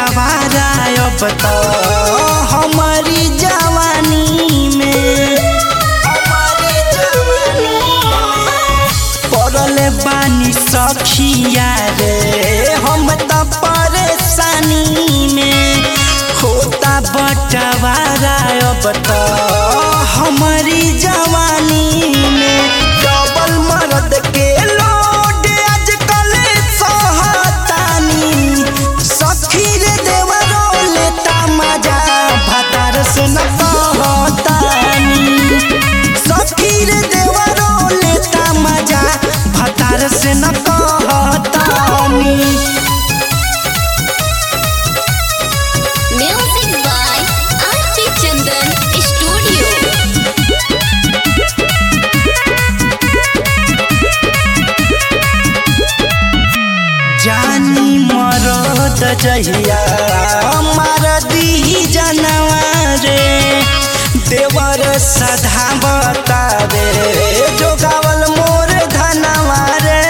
बटवारा अब तो हमारी जवानी में हमारी जवानी में पड़ल बानी सखिया रे हम त परेशानी में होता बटवारा अब तो हमारी जवानी में डबल मर्द के लोड आजकल सहतानी सखी रे देवरो लेता मजा भतार से न कहतानी सखी रे देवरो लेता मजा भतार से न कहतानी Music by R.J. Chandan Studio. जानी मरद जहिया मार दी जनवा रे देवर सधा बतावे जोगावल मोर धनवा रे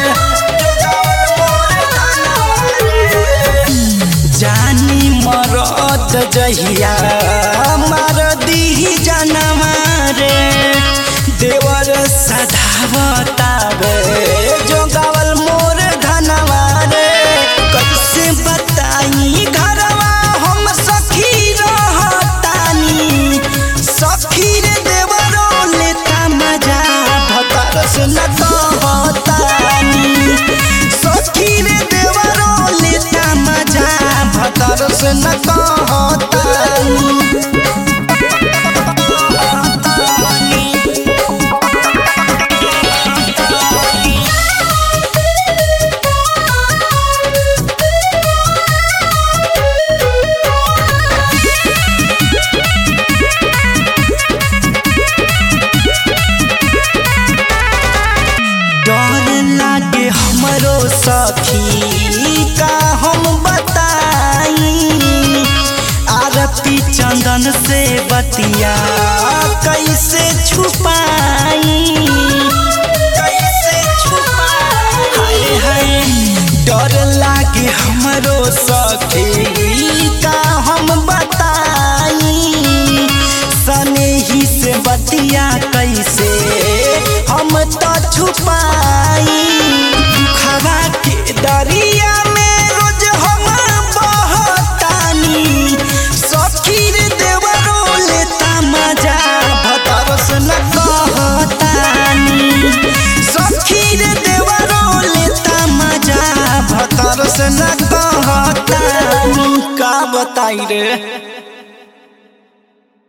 जोगावल मोर धनवा रे। जानी मरद जहिया मार दी जनवा रे देवर सधावतावे जोगावल मोर धनवा रे कैसे बताई घरवा हम सखी रहतानी सखी रे देवरो लेता मजा भतर से न कहतानी सखी रे देवरो लेता मजा भतर से न कहतानी डर लागे हमरो सखी का हम बताई आरती चंदन से बतिया कैसे छुपाई कैसे छुपाई हाय हाय डर लागे हमरो सखी का हम बताई सनेही से बतिया कैसे हम तो छुपाई दुखवा के दरिया में रोज हम बहतानी सखी रे देवरो लेता मजा भतर से न कहतानी सखी रे देवरो लेता मजा भतर से न कहतानी का बताई रे